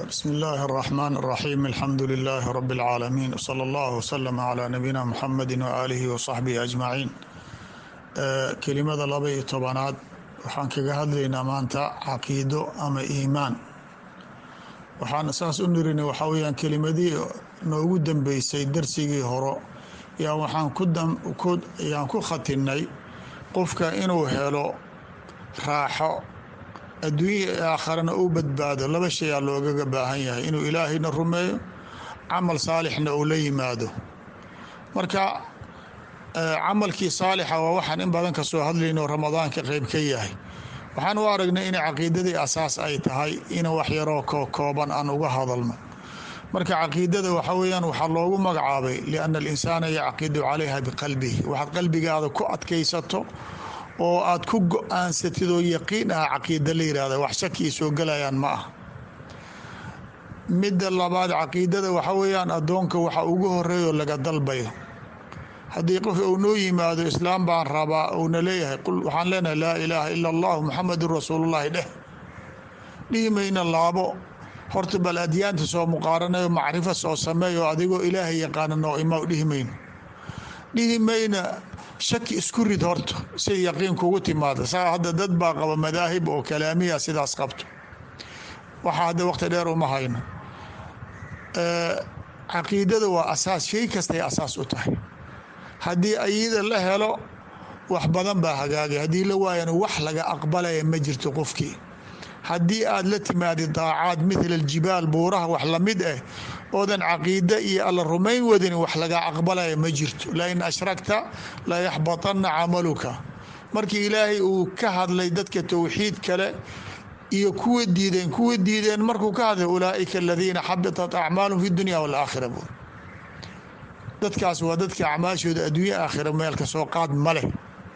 bsmi illaahi اraxmaan اraxiim alxamdu lilaahi rabi اlcaalamiin wsala allah wslama calaa nabiyina muxamedi waaalihi wasaxbihi ajmaciin kelimada laba iyo tobanaad waxaan kaga hadlaynaa maanta caqiido ama iimaan waxaan saas u nirinay waxaa weyaan kelimadii noogu dambeysay darsigii horo yaa waxaan yaan ku khatinay qofka inuu helo raaxo adduunya ee aakharana uu badbaado laba shayaa loogaga baahan yahay inuu ilaahayna rumeeyo camal saalixna uu la yimaado marka camalkii saalixa waa waxaan in badan ka soo hadlayno ramadaanka qeyb ka yahay waxaan u aragnay inay caqiidadii asaas ay tahay in wax yaroo kooban aan uga hadalno marka caqiidada waxa weyaan waxaa loogu magacaabay lianna alinsaana yacqidu calayha biqalbihi waxaad qalbigaada ku adkaysato oo aad ku go-aansatid oo yaqiin ah caqiida la yihahda wax shakii soo gelayaan ma ah midda labaad caqiidada waxa weeyaan addoonka waxa ugu horeeyo laga dalbayo haddii qof uu noo yimaado islaam baan rabaa uuna leeyahay waxaan leenahay laa ilaaha ila allahu muxamedun rasuulullahi dheh dhihi mayna laabo horta bal adyaanta soo muqaaranayo macrifo soo sameeyo adigoo ilaahay yaqaana noo imaa dhihi mayno dhihi mayna shaki isku rid horta si yaqiin kugu timaada saa hadda dad baa qaba madaahib oo kalaamiya sidaas qabto waxaa hadda waqti dheer uma hayno caqiidada waa asaas shay kastay asaas u tahay haddii ayada la helo wax badan baa hagaagay haddii la waayana wax laga aqbalaya ma jirto qofkii haddii aad la timaadi daacaad mithla aljibaal buuraha wax lamid ah oodan caqiida iyo alla rumayn wadin wax laga aqbalaya ma jirto lain ashrakta la yaxbatanna camaluka markii ilaahay uu ka hadlay dadka towxiid kale iyo kuwa diideen kuwa diideen markuu ka hadlay ulaaika aladiina xabitat acmaalum fi dunya walaakhira buur dadkaas waa dadka acmaashooda adduunya aakhira meel ka soo qaad ma leh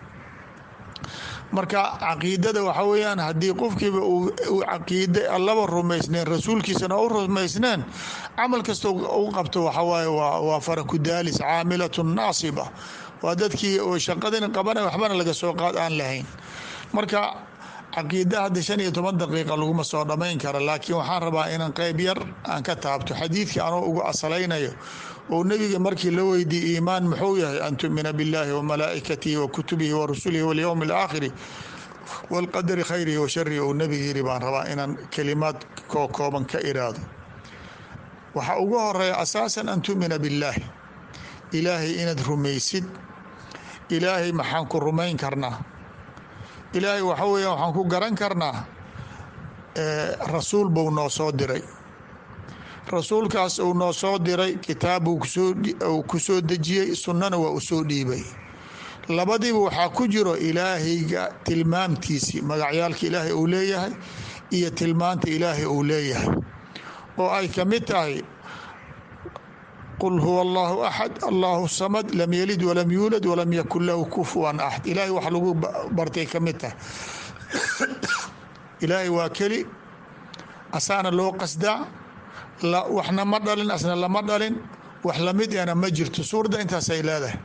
marka caqiidada waxa weyaan haddii qofkiiba uu caqiide allaba rumaysneen rasuulkiisana u rumaysneen camal kasta u qabto waxawaaye waa farakudaalis caamilatun naasiba waa dadkii oo shaqadin qabana waxbana laga soo qaad aan lahayn marka caqiida hadda shan iyo toban daqiiqa laguma soo dhammayn kara laakiin waxaan rabaa inaan qeyb yar aan ka taabto xadiidkii anoo ugu asalaynayo oo nebiga markii la weydiiye iimaan muxuu yahay an tumina billaahi wa malaa'ikatihi wa kutubihi wa rusulihi walyowmi alaakhiri walqadari khayrihi wa sharihi uu nebiga yiri baan rabaa inaan kelimaad koo kooban ka iraado waxaa ugu horeeya asaasan an tumina billaahi ilaahay inaad rumaysid ilaahay maxaan ku rumayn karnaa ilaahay waxa weya waxaan ku garan karnaa rasuul buu noo soo diray rasuulkaas uu noo soo diray kitaab uu ku soo dejiyey sunnana waa u soo dhiibay labadiiba waxaa ku jiro ilaahayga tilmaamtiisii magacyaalka ilaahay uu leeyahay iyo tilmaanta ilaahay uu leeyahay oo ay ka mid tahay qul huwa allahu axad allahu samad lam yalid walam yuulad walam yakun lahu kufuwan axad ilaahay wax lagu bartay ka mid tahay ilaahay waa keli asaana loo qasdaa waxna ma dhalin asna lama dhalin wax lamid ana ma jirto suuradda intaasay leedahay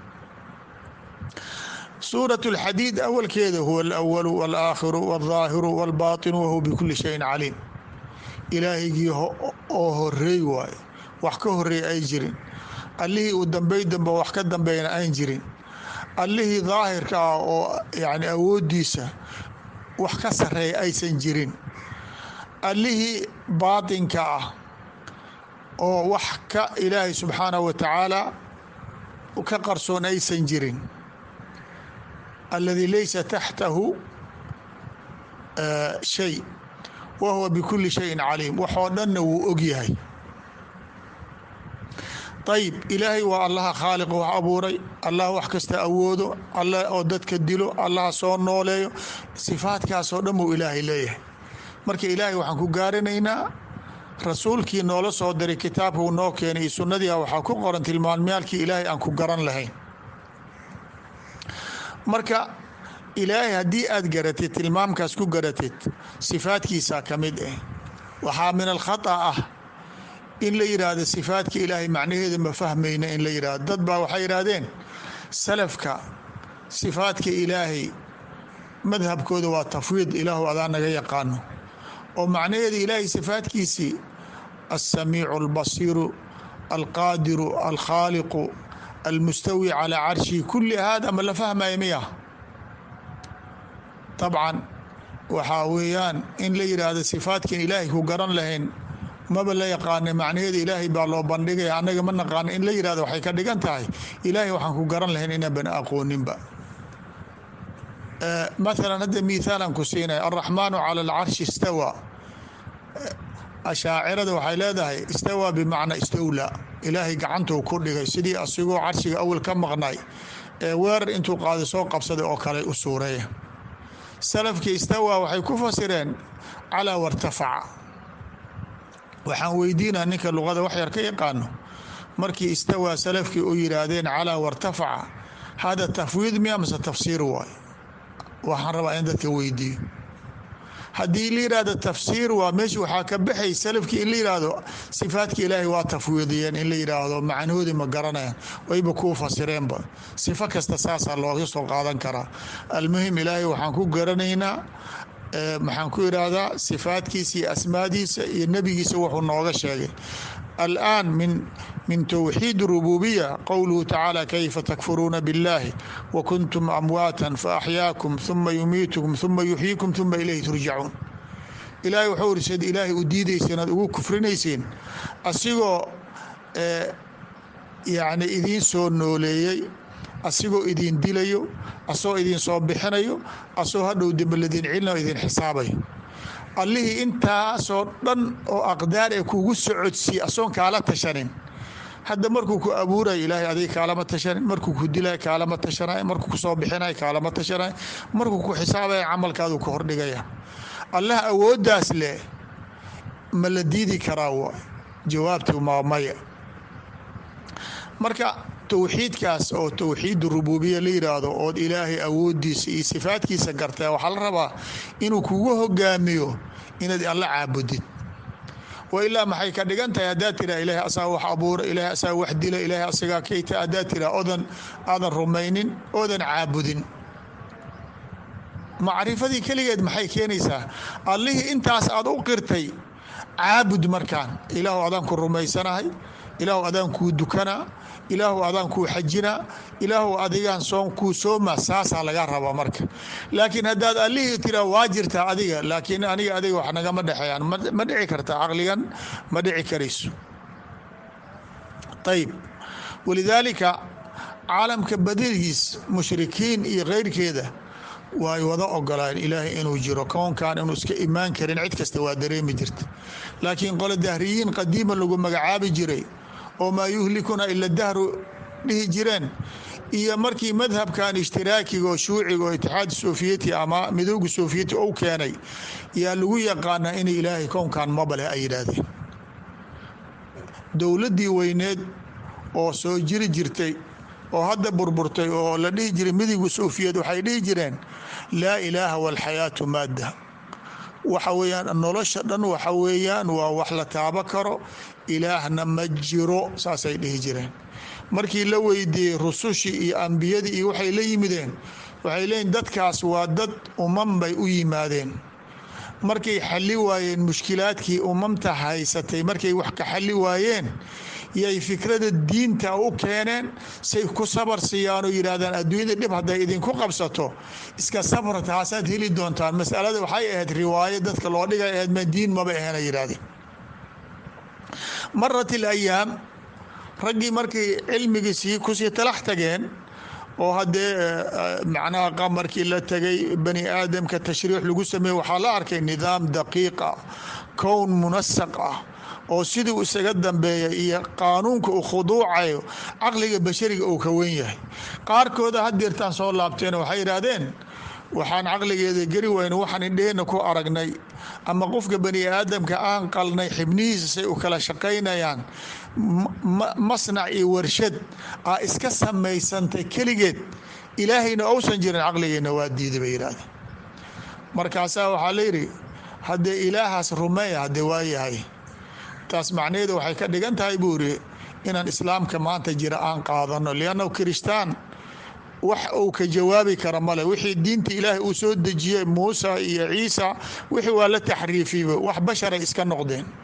suuraة اlxadiid awalkeeda huwa اlأwalu wاlaakhiru wاlظaahiru wاlbaطinu wahuwa bikuli shayin caliim ilaahaygii oo horeey waayo wax ka horeey ay jirin allihii uu dambey dambe wax ka dambeyna ayn jirin allihii daahirka ah oo yani awoodiisa wax ka sareeya aysan jirin allihii baatinka ah oo wax ka ilaahay subxaanaه wa tacaala ka qarsoon aysan jirin alladii laysa taxtahu shay wa huwa bikuli shayin caliim waxoo dhanna wuu og yahay ayib ilaahay waa allaha khaaliq wax abuuray allah wax kasta awoodo alla oo dadka dilo allaha soo nooleeyo sifaadkaasoo dhan buu ilaahay leeyahay marka ilaahay waxaan ku gaaranaynaa rasuulkii noola soo diray kitaabka uu noo keenay iyo sunnadii waxaa ku qoran tilmaamyaalkii ilaahay aan ku garan lahayn marka ilaahay haddii aad garatid tilmaamkaas ku garatid sifaadkiisaa ka mid ah waxaa min alkhata ah in la yidhaahdo sifaadka ilaahay macnaheeda ma fahmayna in la yidhahdo dad baa waxay yidhaahdeen salafka sifaadka ilaahay madhabkooda waa tafwiid ilaahu adaa naga yaqaano oo macnaheeda ilaahay sifaadkiisii alsamiicu albasiiru alqaadiru alkhaaliqu almustawi calaa carshi kulli hada ma la fahmaya miya dabcan waxaa weeyaan in la yidhaahdo sifaadkan ilaahay ku garan lahayn maba la yaqaana macnaheeda ilaahay baa loo bandhigaya annaga ma naqaano in la yidhahdo waxay ka dhigan tahay ilaahay waxaan ku garan lahayn inaan bana aqooninba mathalan hadda mithaalan ku siinaya alraxmaanu cala alcarshi istawa ashaacirada waxay leedahay istawa bimacnaa istowla ilaahay gacantuu ku dhigay sidii asigoo carshiga awal ka maqnay ee weerar intuu qaada soo qabsaday oo kale u suureeya salafkii istawa waxay ku fasireen calaa wartafaca waxaan weydiinaa ninka luqada wax yar ka yaqaano markii istawaa salafkii u yidhaahdeen calaa wartafaca hada tafwiid miya mase tafsiir waay waxaan rabaa in dadka weydiiyo haddii la yidhahdo tafsiir waa meesha waxaa ka baxay salafkii in la yidhaahdo sifaadka ilaahay waa tafwiidiyeen in la yidhaahdo macnahoodii ma garanayaan wayba kuu fasireenba sifo kasta saasaa looga soo qaadan karaa almuhim ilaahay waxaan ku garanaynaa maxaan ku idhaahdaa sifaadkiisa iyo asmaadiisa iyo nebigiisa wuxuu nooga sheegay الآن من من توحيد الربوبية قوله تعالى كيف تكفرون بالله وكنتم أمواتا فأحياكم ثم يميتكم ثم يحييكم ثم إليه ترجعون ilaahay wuxuu iri sid ilaahay u diidayseen aad ugu kufrinaysiin asigoo yacni idiin soo nooleeyey asigoo idin dilayo asagoo idin soo bixinayo asagoo hadhow dembeladin cilna idin xisaabayo allihii intaasoo dhan oo aqdaar ee kugu socodsiiye asoon kaala tashanin hadda markuu ku abuurayo ilaahay adiga kaalama tashanin markuu ku dilay kaalama tashanay markuu kusoo bixinay kaalama tashanay markuu ku xisaabaya camalkaadu ka hordhigaya allah awooddaas leh ma la diidi karaa waay jawaabtu maa maya marka towxiidkaas oo towxiid rububiya la yidhaahdo ood ilaahay awooddiisa iyo sifaadkiisa gartaa waxaa la rabaa inuu kugu hogaamiyo inaad alla caabudid wa ilaa maxay ka dhigan tahay haddaad tiraa ilaahay asaa wax abuura ilaahay asaa wax dila ilaahay asagaa kayta haddaad tiraa odan aadan rumaynin oodan caabudin macrifadii keligeed maxay keenaysaa allihii intaas aad u qirtay caabud markaan ilaahu adaan ku rumaysanahay ilaahu adaan kuu dukanaa ilaahu adaan kuu xajinaa ilaahu adigaan soon kuu sooma saasaa laga rabaa marka laakiin haddaad allihii tiraa waa jirtaa adiga laakiin aniga adiga wax nagama dhexeeyaan ma dhici karta caqligan ma dhici karayso ayib walidaalika caalamka badanigiis mushrikiin iyo keyrkeeda way wada ogolaan ilaahay inuu jiro koonkan inuu iska imaan karin cid kasta waa dareemi jirta laakiin qole dahriyiin qadiima lagu magacaabi jiray oo maa yuhlikuna ila dahru dhihi jireen iyo markii madhabkan ishtiraakiga oo shuuciga oo itixaad sofiyeti ama midooga sofiyeti ou keenay yaa lagu yaqaanaa in ilaahay kownkan mabaleh ay yidhaahdeen dowladdii weyneed oo soo jiri jirtay oo hadda burburtay oo la dhihi jiray midowga sofiyeed waxay dhihi jireen laa ilaaha walxayaatu maadda waxa weeyaan nolosha dhan waxa weeyaan waa wax la taabo karo ilaahna ma jiro saasay dhihi jireen markii la weydiiyey rusushii iyo ambiyadii iyo waxay la yimideen waxay leeyiin dadkaas waa dad umam bay u yimaadeen markay xalli waayeen mushkilaadkii umamta haysatay markay wax ka xalli waayeen yay fikrada diinta u keeneen say ku sabar siiyaanoo yidhaahdaan adduunyada dhib hadday idinku qabsato iska sabra taasaad heli doontaan masalada waxay ahayd riwaayo dadka loo dhigay ahayd ma diin maba ahena yidhahdeen marat ilayaam raggii markay cilmigiisii kusii talax tageen oo haddee macnaha qamarkii la tegay bani aadamka tashriix lagu sameeye waxaa la arkay nidaam daqiiq ah kown munasaq ah oo siduu isaga dambeeya iyo qaanuunka uu khuduucayo caqliga bashariga uu ka wen yahay qaarkooda hadeertaan soo laabteen waxay yidhaahdeen waxaan caqligeeda geli wayna waxaan indheheenna ku aragnay ama qofka bani aadamka aan qalnay xibnihiisa say u kala shaqaynayaan masnac iyo warshad aa iska samaysantay keligeed ilaahayna ousan jirin caqligeenna waa diiday bay yidhahdeen markaasaa waxaa layidhi haddee ilaahaas rumeeya haddee waa yahay taas macnaheedu waxay ka dhigan tahay buu iri inaan islaamka maanta jira aan qaadano liannahu kiristaan wax uu ka jawaabi kara male wixii diinta ilaahay uu soo dejiyey muusa iyo ciisa wixii waa la taxriifiyba wax basharay iska noqdeen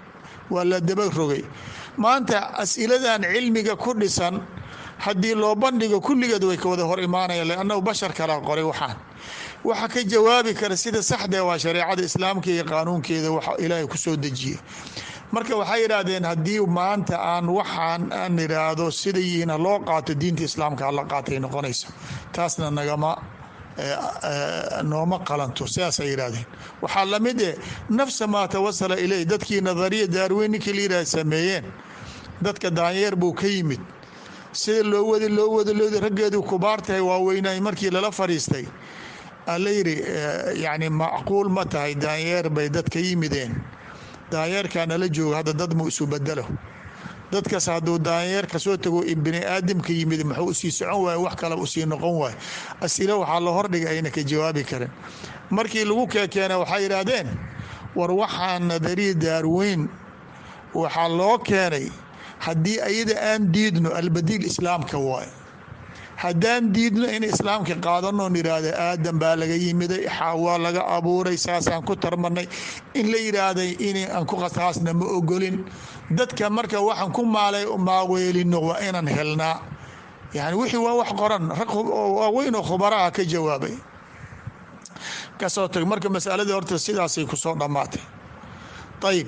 waa la daba rogay maanta asiladan cilmiga ku dhisan haddii loo bandhigo kulligeed way ka wada hor imaanayaan lannahu bashar kala qoray waxaan waxa ka jawaabi kara sida saxdee waa shareecada islaamka iyo qaanuunkeeda waxa ilaahay ku soo dejiyey marka waxay yidhaahdeen haddii maanta aan waxaan aan idhaahdo sida yihiin ha loo qaato diinta islaamka hala qaatay noqonaysa taasna nagama nooma qalanto sidaasay yidhahdeen waxaa lamid eh nafsa maa tawasala iley dadkii nadariya daarweyn ninkii la yidhah sameeyeen dadka daanyeer buu ka yimid sida loo wadi loo wada loodi raggeedu kubaar tahay waaweynay markii lala fadhiistay ala yidhi yani macquul ma tahay daanyeer bay dad ka yimideen daanyeerkaa nala joogo hadda dad mu isu bedelo dadkaas hadduu daanyeer kasoo tago bini aadamka yimid muxuu usii socon waay wax kale usii noqon waay asilo waxaa la hordhigay ayna ka jawaabi karin markii lagu keekeena waxay yidhaahdeen war waxaa nadariya daarweyn waxaa loo keenay haddii ayada aan diidno albadiil islaamka waay haddaan diidno in islaamka qaadanoon yidhaahda aadan baa laga yimiday xaawaa laga abuuray saasaan ku tarmanay in la yidhaahday in aan ku qasaasna ma ogolin dadka marka waxaan ku maalay maaweelino waa inaan helnaa yani wixii waa wax qoran rag waaweyn oo khubaraha ka jawaabay kasoo tag marka masaladii horta sidaasay kusoo dhammaatay ayib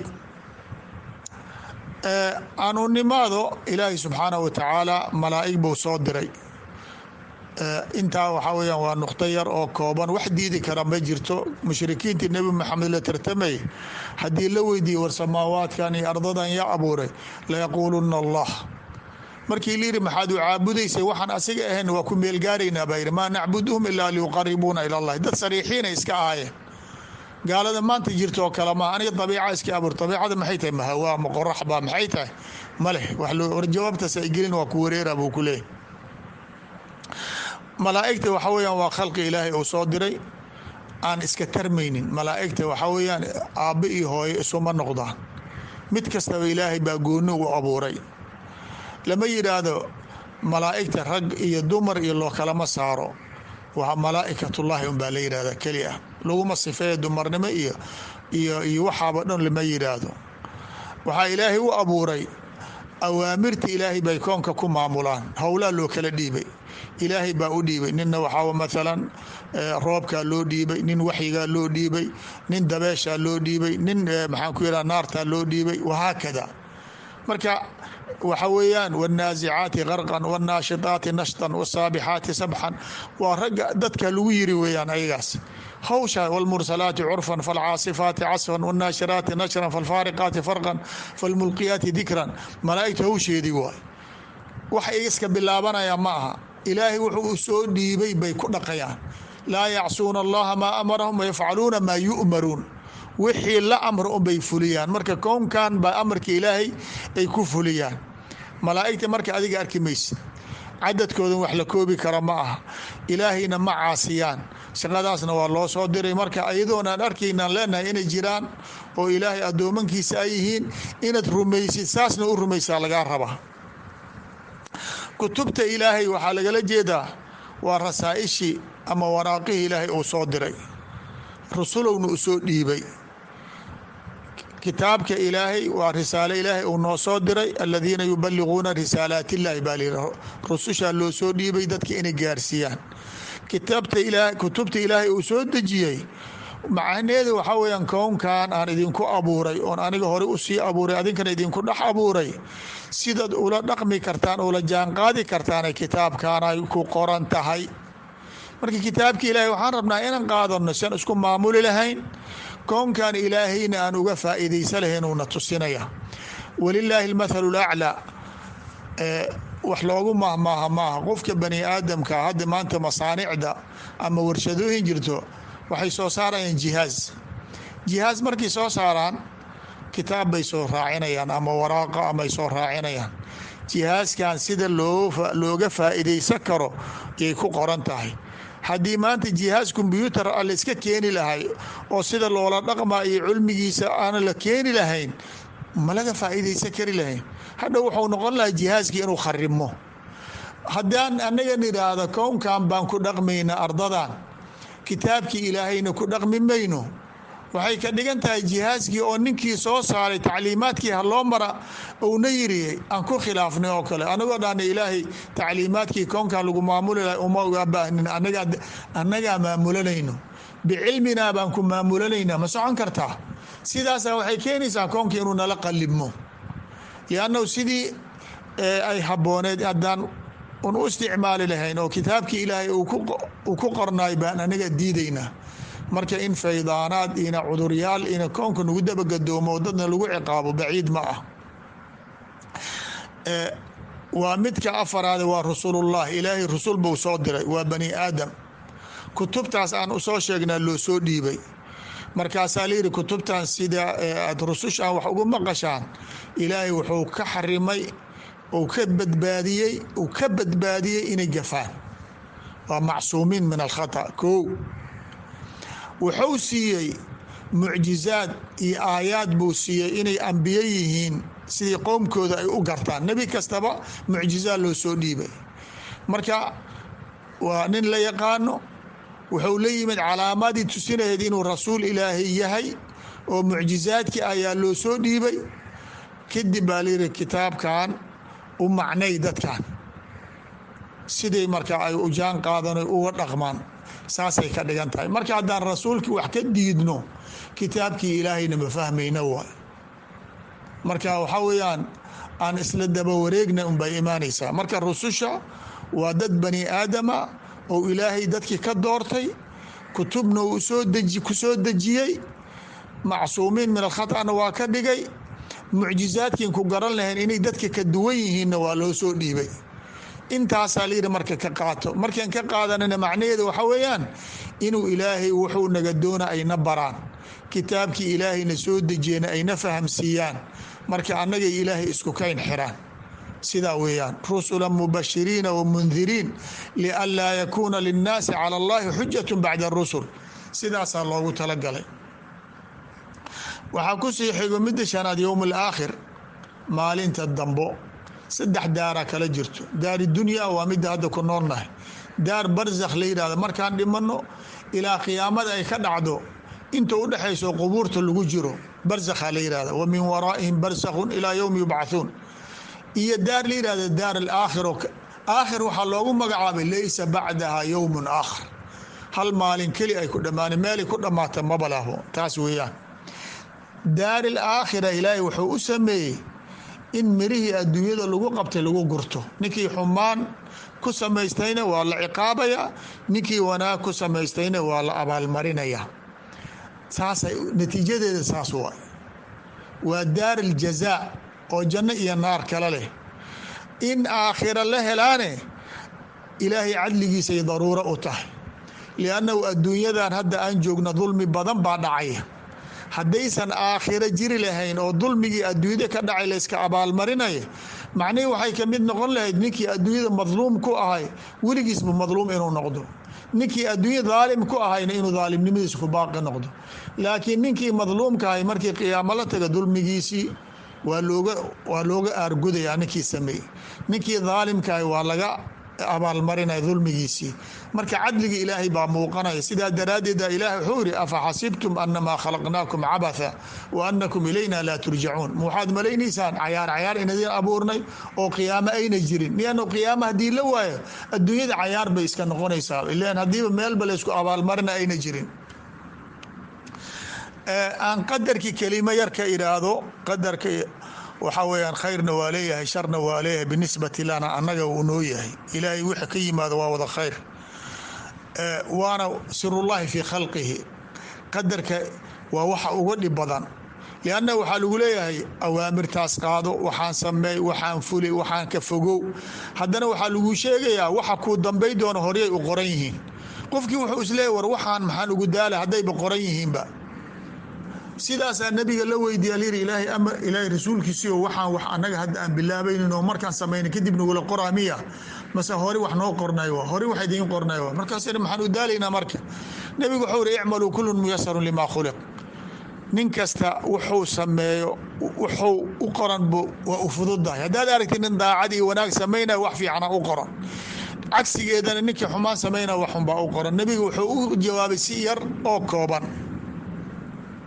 anuunimaado ilaahay subxaanahu watacaala malaa'ig buu soo diray intaa waxaa weyaan waa nuqto yar oo kooban wax diidi kara ma jirto mushrikiintii nebi maxamed la tartamay haddii la weydiiyey war samaawaadkan iyo ardadan yaa abuuray layaquuluna allah markii layidhi maxaad u caabudaysay waxaan asiga ahayn waa ku meelgaaraynaa baa yidhi maa nacbuduhum ilaa liyuqaribuuna ila allahi dad sariixiina iska ahaayeen gaalada maanta jirto oo kale maa aniga dabiica iska abuur dabiicada maxay tahay mahawaa ma qorax baa maxay tahay ma leh war jawaabtaas ay gelin waa ku wareera buu ku leeyahy malaa'igta waxa weyaan waa khalqi ilaahay uu soo diray aan iska tarmaynin malaa'igta waxa weyaan aabbo iyo hooyo isuma noqdaan mid kastaba ilaahay baa gooni u abuuray lama yidhaahdo malaa'igta rag iyo dumar iyo loo kalama saaro waa malaa'ikatullaahi unbaa la yidhahda keli ah laguma sifeeya dumarnimo iyo iyo iyo waxaaba dhan lama yidhaahdo waxaa ilaahay u abuuray awaamirta ilaahay bay koonka ku maamulaan howlaa loo kala dhiibay ilaahay baa u dhiibay ninna waxaa maalan roobkaa loo dhiibay nin waxyigaa loo dhiibay nin dabeeshaa loo dhiibay nin maxaan ku yidhaha naartaa loo dhiibay wahaakada marka waxa weeyaan wاnaazicaati qarqan wاnnaashitaati nashtan wاsaabixaati sabxan waa ragga dadka lagu yiri weeyaan ayagaas hawsha wاlmursalaati curfan falcaasifaati casfan wاnnaashiraati nashran falfaariqaati farqan falmulqiyaati dikran malaa'igta hawsheedii waay wax iska bilaabanaya ma aha ilaahay wuxuu u soo dhiibay bay ku dhaqayaan laa yacsuuna allaha maa amarahum wayafcaluuna maa yu'maruun wixii la amro unbay fuliyaan marka kownkan baa amarka ilaahay ay ku fuliyaan malaa'igta marka adiga arki maysid cadadkoodan wax la koobi kara ma aha ilaahayna ma caasiyaan shaqadaasna waa loo soo diray marka ayadoonaan arkaynaan leenahay inay jiraan oo ilaahay addoomankiisa ay yihiin inaad rumaysid saasna u rumaysaa lagaa rabaa kutubta ilaahay waxaa lagala jeedaa waa rasaa'ishii ama waraaqihii ilaahay uu soo diray rusulowna u soo dhiibay kitaabka ilaahay waa risaale ilaahay uu noo soo diray aladiina yubaliguuna risaalaat illaahi baa layidhi rusushaa loo soo dhiibay dadka inay gaarsiiyaan kitaabta ilaa kutubta ilaahay uu soo dejiyey macnaheeda waxaa weyaan kownkan aan idinku abuuray oon aniga hore usii abuuray adinkana idinku dhex abuuray sidaad ula dhaqmi kartaan ula jaanqaadi kartaanay kitaabkaanay ku qoran tahay marka kitaabka ilaahay waxaan rabnaa inaan qaadano sian isku maamuli lahayn kownkan ilaahayna aan uga faa'iidaysa lahayn uuna tusinaya walilaahi almathalu laclaa wax loogu mahmaaha maaha qofka bani aadamka hadda maanta masaanicda ama warshadooyin jirto waxay soo saarayaan jihaaz jihaaz markay soo saaraan kitaab bay soo raacinayaan ama waraaqa amay soo raacinayaan jihaaskan sida looga faa'iidaysan karo yay ku qoran tahay haddii maanta jihaaz kombyuutar a layska keeni lahay oo sida loola dhaqma iyo cilmigiisa aana la keeni lahayn ma laga faa'iidaysan kari lahayn hadha wuxuu noqon lahaa jihaaskii inuu kharimo haddaan annaga nidhaahdo kownkan baan ku dhaqmayna ardadan kitaabkii ilaahayna ku dhaqmi mayno waxay ka dhigan tahay jihaaskii oo ninkii soo saaray tacliimaadkii ha loo mara uuna yiriyey aan ku khilaafnay oo kale anagoo dhahna ilaahay tacliimaadkii koonkan lagu maamuli lahay uma uga baahnin annagaa maamulanayno bicilminaa baan ku maamulanayna ma socon kartaa sidaasa waxay keenaysaa koonkii inuu nala qalibmo liannahu sidii ay habbooneed haddaan un u isticmaali lahayn oo kitaabkii ilaahay uu ku qornaay baan anaga diidaynaa marka in faydaanaad ina cuduryaal ina koonka nagu dabagadoomo dadna lagu ciqaabo baciid ma ah waa midka afaraade waa rusulullah ilaahay rusul buu soo diray waa bani aadam kutubtaas aan usoo sheegnaa loo soo dhiibay markaasaa layidhi kutubtan sida aad rusushaan wax ugu maqashaan ilaahay wuxuu ka xarimay uu ka badbaadiyey uu ka badbaadiyey inay gafaan waa macsuumiin min alkhata kow wuxuu siiyey mucjizaad iyo aayaad buu siiyey inay ambiye yihiin sidii qowmkooda ay u gartaan nebi kastaba mucjizaad loo soo dhiibay marka waa nin la yaqaano wuxuu la yimid calaamadii tusinahayd inuu rasuul ilaahay yahay oo mucjizaadkii ayaa loo soo dhiibay kadib baa layidhi kitaabkan u macnay dadkan siday marka ay ujaan qaadan uga dhaqmaan saasay ka dhigan tahay marka haddaan rasuulkii wax ka diidno kitaabkii ilaahayna ma fahmayna waay marka waxaa weeyaan aan isla daba wareegna unbay imaanaysaa marka rususha waa dad bani aadama oo ilaahay dadkii ka doortay kutubna uu soo deji ku soo dejiyey macsuumiin min alkhatana waa ka dhigay mucjizaadkiin ku garan lahayn inay dadka ka duwan yihiinna waa loo soo dhiibay intaasaa layidhi marka ka qaato markaan ka qaadanana macnaheeda waxaa weeyaan inuu ilaahay wuxuu naga doona ayna baraan kitaabkii ilaahayna soo dejiyena ayna fahamsiiyaan marka annagay ilaahay isku kayn xiraan sidaa weeyaan rusula mubashiriina wamundiriin lianlaa yakuuna linnaasi cala allahi xujatu bacda rusul sidaasaa loogu talagalay waxaa ku sii xigo midda shanaad yowm alaakhir maalinta dambo saddex daaraa kala jirto daari dunya waa midda hadda ku noolnahay daar barzakh la yidhahdo markaan dhimanno ilaa qiyaamada ay ka dhacdo inta u dhexayso qubuurta lagu jiro barzakha la yidhahda wa min waraa'ihim barzakhun ilaa yowmi yubcahuun iyo daar la yidhahda daar alaakhir aakhir waxaa loogu magacaabay laysa bacdaha yowmun aakhar hal maalin keli ay ku dhammaana meelay ku dhammaata maba laho taas weeyaan daari alaakhira ilaahay wuxuu u sameeyey in mirihii adduunyada lagu qabtay lagu gurto ninkii xumaan ku samaystayna waa la ciqaabaya ninkii wanaag ku samaystayna waa la abaalmarinaya saasay natiijadeeda saas waay waa daar aljazaa oo janno iyo naar kale leh in aakhira la helaane ilaahay cadligiisay daruuro u tahay liannahu adduunyadan hadda aan joogna dulmi badan baa dhacaya haddaysan aakhiro jiri lahayn oo dulmigii adduunyada ka dhacay layska abaalmarinaya macnihii waxay ka mid noqon lahayd ninkii adduunyada madluum ku ahay weligiisba madluum inuu noqdo ninkii adduunya daalim ku ahayna inuu daalimnimadiisa ku baaqi noqdo laakiin ninkii madluumka ahay markii qiyaamo la taga dulmigiisii waa looga waa looga aargudayaa ninkii sameeyey ninkii daalimkahay waa laga abaalmarinaya dulmigiisii marka cadliga ilaahay baa muuqanaya sidaa daraaddeeda ilaahay wuxuu yidhi afa xasibtum anamaa khalaqnaakum cabatha wa anakum ilayna laa turjacuun ma waxaad malaynaysaan cayaar cayaar inadiin abuurnay oo qiyaamo ayna jirin liannu qiyaamo haddii la waayo adduunyada cayaar bay iska noqonaysaa ilan haddiiba meelba laysku abaalmarina ayna jirin aan qadarkii kelimo yar ka idhaahdo qadarka waxaa weyaan khayrna waa leeyahay sharna waa leeyahay binisbati lana annaga uu noo yahay ilaahay wixii ka yimaado waa wada khayr waana sirullahi fii khalqihi qadarka waa waxa uga dhib badan lianna waxaa lagu leeyahay awaamirtaas qaado waxaan sameey waxaan fuli waxaan ka fogow haddana waxaa lagu sheegayaa waxa kuu dambay doona horyay u qoran yihiin qofkii wuxuu isleeyahy war waxaan maxaan ugu daala haddayba qoran yihiinba sidaasaa nabiga la weydiiya lyiri ilaahay amar ilaahay rasuulkiisiio waxaan wax annaga hadda aan bilaabaynin oo markaan samayna kadib nagula qoraa miya mase hore wax noo qornay wa hore wax idiin qornay wa markaas maxaan u daalaynaa marka nebigu wuxuu iri icmaluu kullun muyasarun limaa khuliq nin kasta wuxuu sameeyo wuxuu u qoran bu waa u fududahay haddaad aragtid nin daacad iyo wanaag samaynaya wax fiicana u qoran cagsigeedana ninkii xumaan samaynaya waxunbaa u qoran nebigu wuxuu u jawaabay si yar oo kooban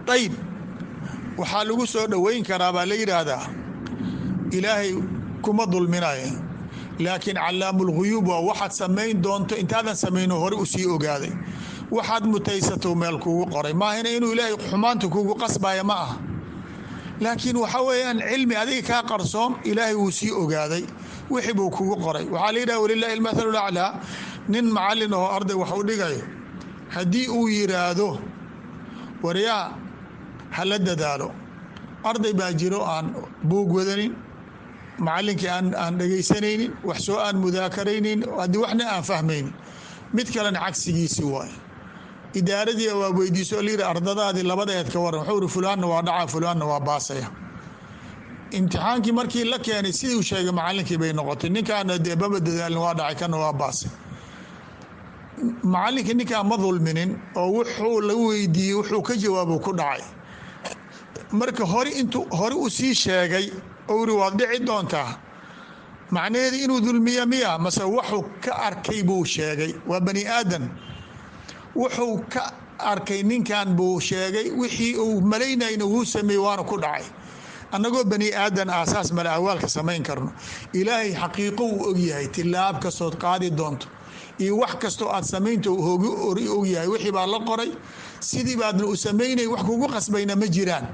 ayb waxaa lagu soo dhoweyn karaa baa la yidhaahdaa ilaahay kuma dulminayo laakiin calaamulghuyuub waa waxaad samayn doonto intaadan samayno hore u sii ogaaday waxaad mutaysato meel kugu qoray maahina inuu ilaahay xumaanta kugu qasbaya ma ah laakiin waxa weeyaan cilmi adiga kaa qarsoon ilaahay wuu sii ogaaday wixii buu kugu qoray waxaa la yidhaha walilahi almathalu laclaa nin macallin oo arday wax u dhigayo haddii uu yiraahdo waryaa hala dadaalo arday baa jiro aan buug wadanin macallinkii aan dhegaysanaynin wax soo aan mudaakaraynin haddii waxna aan fahmaynin mid kalena cagsigiisii waaye idaaradii waa weydiiso layidhi ardadaadii labadeed ka waran wuxuu ihi fulaanna waa dhaca fulaanna waa baasaya imtixaankii markii la keenay sidii uu sheegay macallinkii bay noqotay ninkaana dee baba dadaalin waa dhacay kana waa baasay macallinkii ninkaa ma dulminin oo wuxuu la weydiiyey wuxuu ka jawaabo ku dhacay marka hore intuu hore u sii sheegay ou iri waad dhici doontaa macnaheedu inuu dulmiya miya mase wuxuu ka arkay buu sheegay waa bani aadan wuxuu ka arkay ninkan buu sheegay wixii uu malaynayna wuu sameeyey waana ku dhacay annagoo bani aadan aasaas male ahwaalka samayn karno ilaahay xaqiiqo uu ogyahay tilaab kastood qaadi doonto iyo wax kastoo aad samaynta ogyahay wixii baa la qoray sidii baadna u samaynay wax kugu qasbayna ma jiraan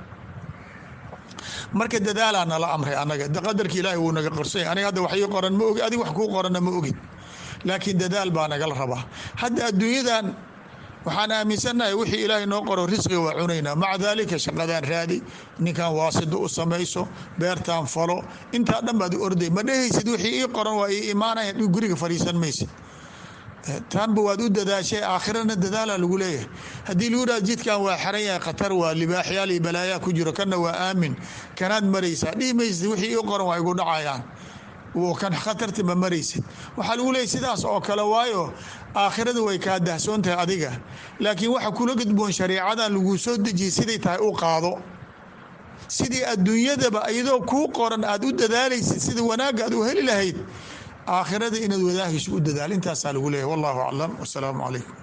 marka dadaalaa nala amray anaga qadarka ilaahay wuu naga qorsay aniga hadda wax ii qoran ma ogi adig wax kuu qoranna ma ogid laakiin dadaal baa nagala rabaa hadda adduunyadan waxaan aaminsannahay wixii ilaahay noo qoro risqiga waa cunaynaa maca daalika shaqadaan raadi ninkan waasido u samayso beertaan falo intaa dhan baad orday ma dhehaysid wixii ii qoran waa ii imaanaya guriga fadhiisan maysid taanba waad u dadaashay aakhirana dadaala lagu leeyahay haddii lagu dhaha jidkan waa xeran yahay khatar waa libaaxyaal iyo balaayaa ku jiro kana waa aamin kanaad maraysaa dhihi maysid wixii ii qoran waa igu dhacayaan kan khatarti ma maraysid waxaa lagu leeyahy sidaas oo kale waayo aakhirada way kaa dahsoon tahay adiga laakiin waxa kula gudboon shareecadan laguu soo dejiyay siday tahay u qaado sidii adduunyadaba iyadoo kuu qoran aad u dadaalaysid sida wanaagga aad u heli lahayd aakhirada inaad wadaahayso u dadaal intaasaa lagu leeyahy wallahu aclam wasalaamu calaykum